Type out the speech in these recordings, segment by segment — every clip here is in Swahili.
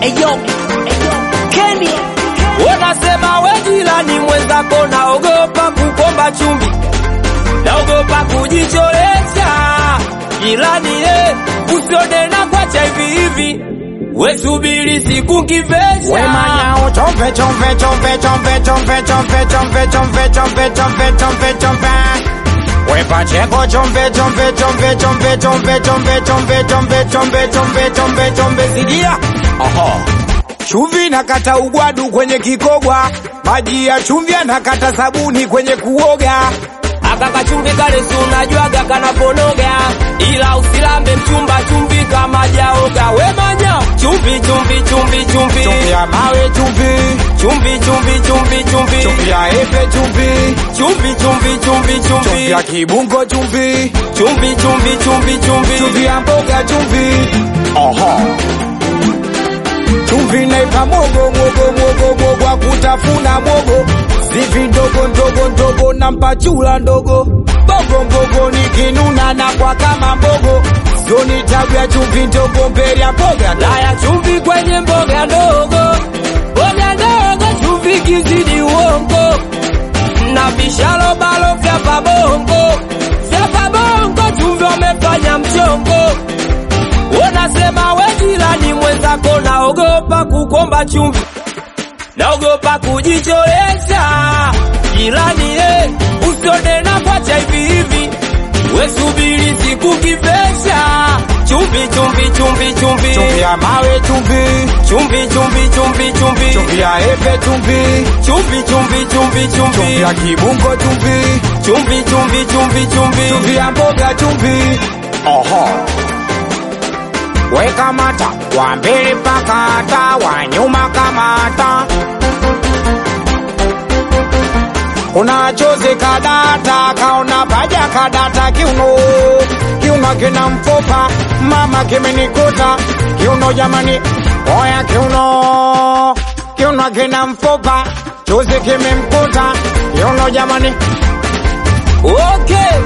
Eyo, Kenny, Unasema we jirani mwenzako, naogopa kukomba chumvi, naogopa kujicholesha jirani, eh, usione na kwacha hivi hivi, we subiri siku kivesha. Wemanyao chompe chompe chompe chompe chompe chompe chompe chompe chompe chompe chompe chompe Wepacheko chompe chompe chompe chompe chompe chompe chompe chompe chompe chompe chompe chompe sidia Aha Chumvi nakata ugwadu kwenye kikogwa maji ya chumvi nakata sabuni kwenye kuoga aka kachumvi kale si unajuaga kanaponoga, ila usilambe mchumba chumvi kama jaoga. Wemanya chumvi chumvi chumvi chumvi chumvi ya mawe chumvi chumvi chumvi chumvi chumvi chumvi ya epe chumvi chumvi chumvi chumvi chumvi chumvi ya kibungo chumvi chumvi chumvi chumvi chumvi chumvi ya mboga chumvi Aha. chumvi naipa mogo mogo mogo mogo wa kutafuna mogo zivi ndogo ndogo ndogo na mpachula ndogo bogo mbogo nikinuna na kwa kama mbogo zoni tabu ya chumvi ndogo mbele ya mboga laya chumvi kwenye mboga ndogo mboga ndogo chumvi kizidi uongo na vishalo balo vya pabongo vya pabongo chumvi wamefanya mchongo unasema we jirani mwenzako naogopa kukomba chumvi naogopa kujicholesha jirani eh, usione na kwacha hivi hivi we subiri siku kivesha chumvi chumvi chumvi chumvi chumvi ya mawe chumvi chumvi chumvi chumvi chumvi chumvi ya epe chumvi chumvi chumvi chumvi chumvi chumvi ya kibungo chumvi chumvi chumvi chumvi chumvi chumvi ya mboga chumvi Oho. Weka mata wa mbele pakata wa nyuma kamata kuna chozi kadata kaona paja kadata kiuno kiuno kina mfupa mama kimenikuta kiuno jamani oya kiuno kiuno kina mfupa chozi kimemkuta kiuno jamani okay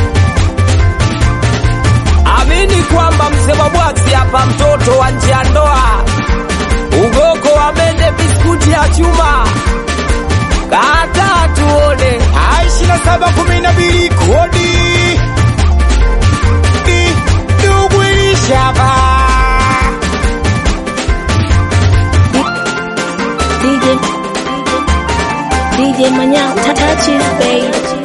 amini kwamba mzee wa bwaksi hapa mtoto wa nje ya ndoa ugoko wa mende biskuti ya chuma kata tuone ishirini na saba kumi na mbili kodi Di- ndugu ilishava DJ, DJ Manyao, Tata Cheese, babe.